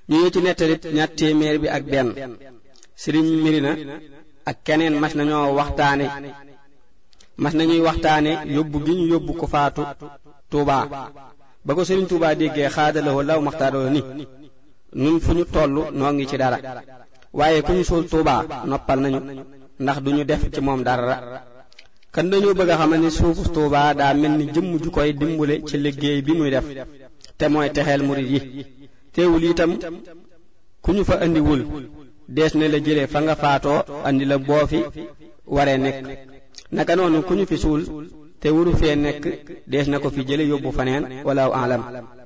ñu ngi ci nettalit ñaar téeméer bi ak benn sëriñ mirina ak keneen mas nañoo waxtaane mas nañuy waxtaane yóbbu gi ñu yóbbu ko faatu tuubaa ba ko sëriñ tuubaa déggee xaadalawoo law maxtaaroo ni nun fu ñu toll noo ngi ci dara waaye ku ñu suul tuubaa noppal nañu ndax duñu def ci moom dara kan dañoo bëgg a xamal ni suufu tuubaa daa mel ni jëmm ju koy dimbule ci liggéey bi muy def te mooy texeel murit yi teewul itam ku ñu fa andiwul dees na la jële fa nga faatoo andi la boo fi waree nekk naka noonu ku ñu fi suul te wuru fee nekk dees na ko fi jële yóbbu faneen wala alam